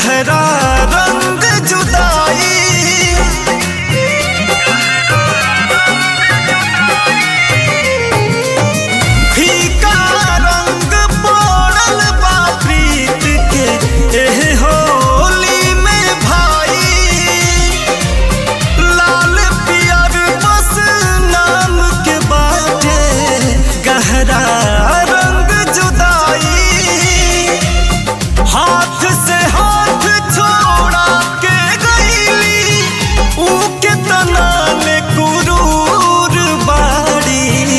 गहरा रंग जुदाई फीका रंग पड़ल बा प्रीत के एह होली में भाई लाल पियर बस नाम के बाटे गहरा रंग जुदाई हाथ से हाथ छोड़ा के गईली ऊ के तना में कुरूर बाड़ी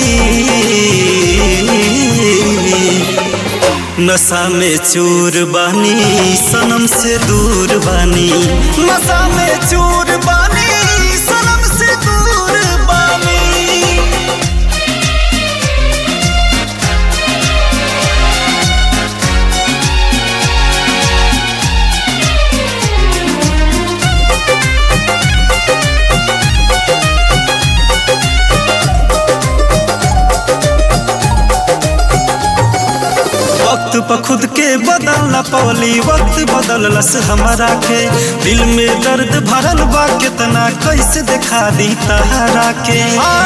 नशा में चूर बानी सनम से दूर बानी नशा में चूर बानी सनम से दूर बानी वक्त पर खुद के बदलना पवली वक्त बदललस हमारा के दिल में दर्द भरल बा कितना कैसे दिखा दी तहरा के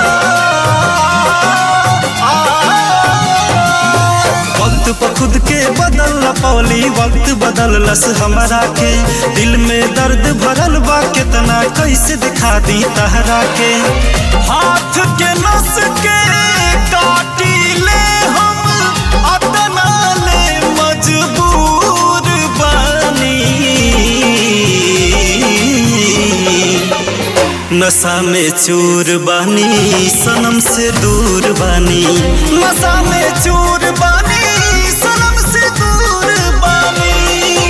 वक्त पर खुद के बदलना पवली वक्त बदललस हमारा के दिल में दर्द भरल बा कितना कैसे दिखा दी तहरा के हाथ के नस के काटी ले हम अतना ले मजबूर बानी नशा में चूर बानी सनम से दूर बानी नशा में चूर बानी सनम से दूर बानी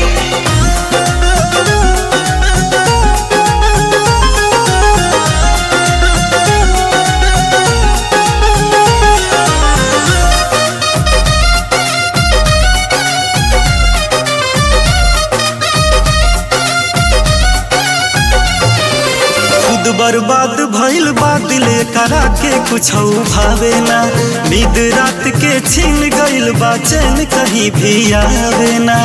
खुद बर्बाद भइल बा दिले करा के कुछ भावे ना नींद रात के छीन गइल बा चैन कहीं भी आवे ना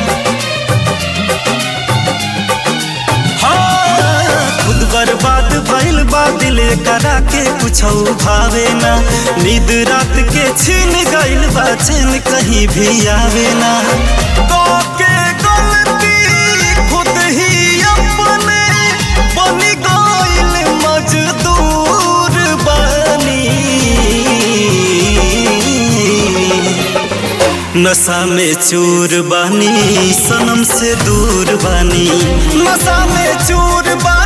हाँ, खुद बर्बाद भइल बा दिले करा के कुछ भावे ना नींद रात के छीन गइल बा चैन कहीं भी आवे ना तो के गलती खुद ही अपने बनी गइल मजदूर बनी नशा में चूर बानी सनम से दूर बानी नशा में चूर बानी